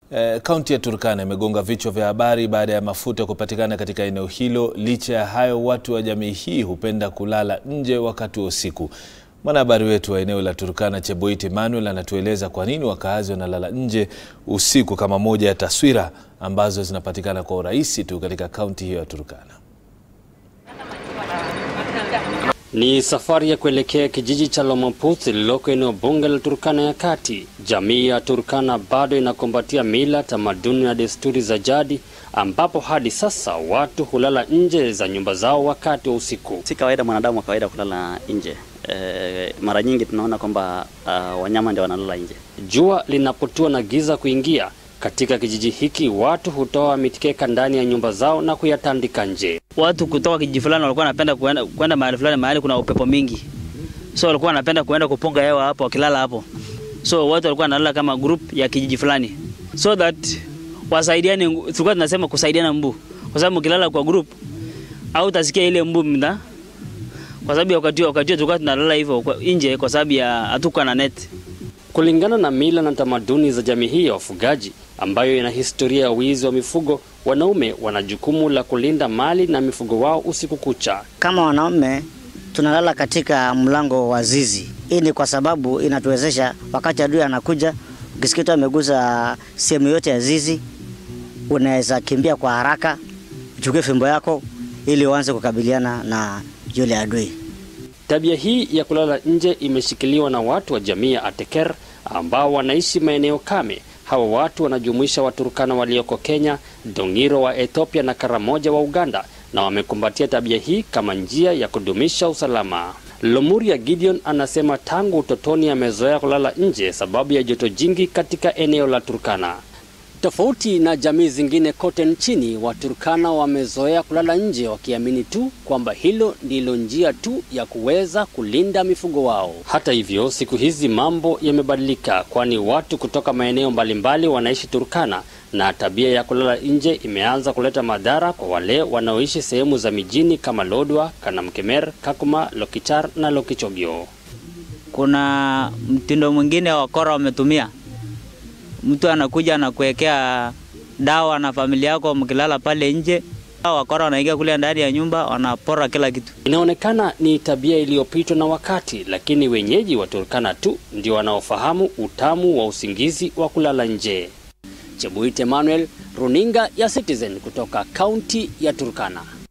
Kaunti ya Turkana imegonga vichwa vya habari baada ya mafuta kupatikana katika eneo hilo. Licha ya hayo, watu wa jamii hii hupenda kulala nje wakati wa usiku. Mwanahabari wetu wa eneo la Turkana, Cheboit Emmanuel, anatueleza kwa nini wakaazi wanalala nje usiku kama moja ya taswira ambazo zinapatikana kwa urahisi tu katika kaunti hiyo ya Turkana. Ni safari ya kuelekea kijiji cha Lomaputh lililoko eneo bunge la Turkana ya Kati. Jamii ya Turkana bado inakumbatia mila, tamaduni na desturi za jadi, ambapo hadi sasa watu hulala nje za nyumba zao wakati wa usiku. Si kawaida mwanadamu wa kawaida kulala nje. E, mara nyingi tunaona kwamba uh, wanyama ndio wanalala nje. Jua linapotua na giza kuingia katika kijiji hiki, watu hutoa mitikeka ndani ya nyumba zao na kuyatandika nje. Watu kutoka kijiji fulani walikuwa wanapenda kuenda, kuenda mahali fulani, mahali kuna upepo mingi, so walikuwa wanapenda kuenda kupunga hewa hapo, wakilala hapo. So watu walikuwa wanalala kama group ya kijiji fulani, so that wasaidiane. Tulikuwa tunasema kusaidiana mbu, kwa sababu ukilala kwa group au utasikia ile mbu mda, kwa sababu ya wakati wakati tulikuwa tunalala hivyo nje, kwa sababu ya hatukuwa na net. Kulingana na mila na tamaduni za jamii hii ya wafugaji ambayo ina historia ya wizi wa mifugo, wanaume wana jukumu la kulinda mali na mifugo wao usiku kucha. Kama wanaume tunalala katika mlango wa zizi. Hii ni kwa sababu inatuwezesha wakati adui anakuja, ukisikia tu amegusa sehemu yote ya zizi, unaweza kimbia kwa haraka, uchukue fimbo yako ili uanze kukabiliana na yule adui. Tabia hii ya kulala nje imeshikiliwa na watu wa jamii ya Ateker ambao wanaishi maeneo kame. Hawa watu wanajumuisha Waturkana walioko Kenya, Dongiro wa Ethiopia na Karamoja wa Uganda, na wamekumbatia tabia hii kama njia ya kudumisha usalama. Lomuria Gideon anasema tangu utotoni amezoea kulala nje sababu ya joto jingi katika eneo la Turkana. Tofauti na jamii zingine kote nchini, Waturkana wamezoea kulala nje wakiamini tu kwamba hilo ndilo njia tu ya kuweza kulinda mifugo wao. Hata hivyo, siku hizi mambo yamebadilika, kwani watu kutoka maeneo mbalimbali wanaishi Turkana na tabia ya kulala nje imeanza kuleta madhara kwa wale wanaoishi sehemu za mijini kama Lodwa, Kanamkemer, Kakuma, Lokichar na Lokichogio. Kuna mtindo mwingine wakora wametumia mtu anakuja anakuwekea dawa na familia yako, mkilala pale nje, wakora wanaingia kule ndani ya nyumba, wanapora kila kitu. Inaonekana ni tabia iliyopitwa na wakati, lakini wenyeji wa Turkana tu ndio wanaofahamu utamu wa usingizi wa kulala nje. Chebuit Emmanuel, runinga ya Citizen kutoka kaunti ya Turkana.